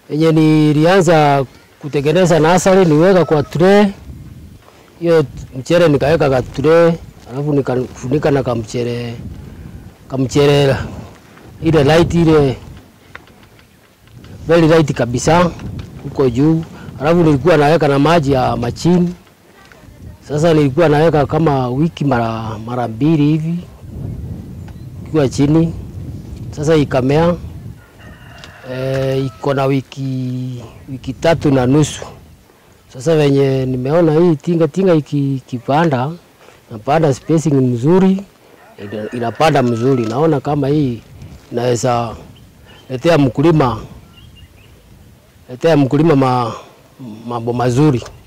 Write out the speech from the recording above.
Yenye nilianza kutengeneza nasari niweka kwa tray. Hiyo mchere nikaweka kwa tray, alafu nikafunika na kamchere kamchere ile light ile very light kabisa huko juu, alafu nilikuwa naweka na maji ya machini. Sasa nilikuwa naweka kama wiki mara mara mbili hivi ikiwa chini. Sasa ikamea e, iko na wiki, wiki tatu na nusu. Sasa venye nimeona hii tinga tinga iki- ikipanda napanda spacing mzuri, ina- inapanda mzuri. Naona kama hii inaweza letea mkulima letea mkulima ma, mambo mazuri.